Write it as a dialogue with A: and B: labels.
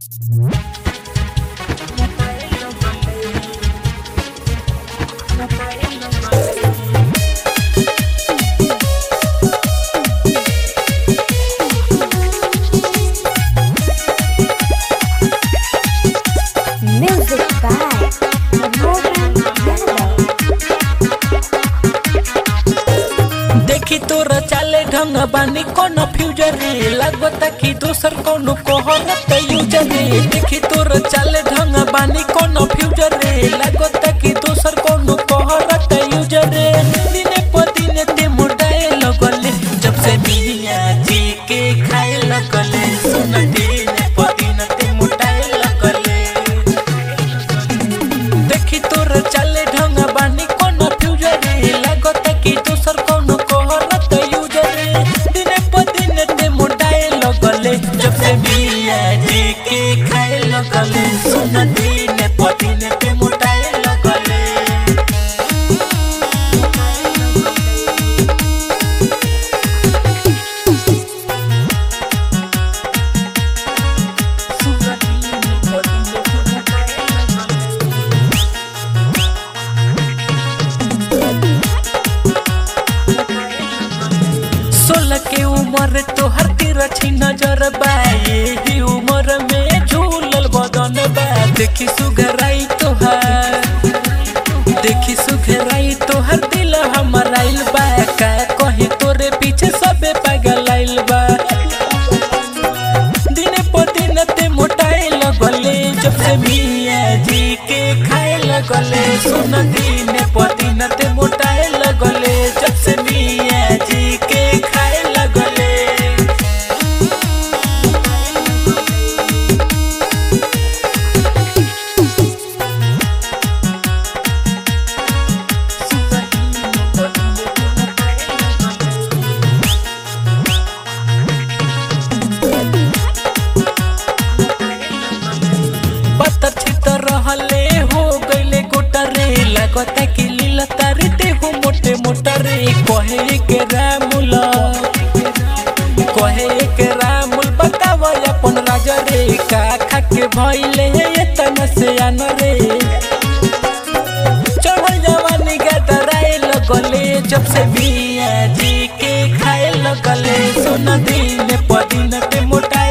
A: Music by Mohan Yadav.
B: देखी तोर चाले ढंग बानी कोनो फ्यूजर रे लागता कि दोसर कोनो कोहरत यूजर रे देखी तोर चाले ढंग बानी कोनो फ्यूजर रे लागता कि दोसर कोनो कोहरत यूजर रे दिने प दिने ते मोटाए लगले जब से मिया जी के खाए लगले सुन दिने प दिने ते मोटाए लगले देखी तोर चाले ढंग बानी कोनो फ्यूजर रे लागत कि दोसर कोनो कोहरत यूजर रे दिने प दिन ते मोटाए लगले जब से बिया जी के खाए लगले सुन दिने प दिन ते मोटाए लगले सोलह के उम्र तोहर तिरछी नजर बा यही उम्र में झूलल बदन बा देखी सुघराई तोहर देखी सुघराई तोहर दिल हमर आइल बा का कहीं तोरे पीछे सबे पागल आइल बा दिने प दिन ते मोटाए लगले जब से मिया जी के खाए लगले सुन दिने प दिन ते मोटाए लगले जब से मिया जी के खाए लगले पत्थर छितर रहले हो गईले गोटा रे लगता कि लीला तारी ते हो मोटे मोटा रे कहे के रामुल कहे के रामुल बतावा अपन राजा रे का खा के भइले एतना से आन रे चढ़ल जवानी गदराए लगले जब से मिया जी के खाए लगले सुन दिन प दिन पे मोटा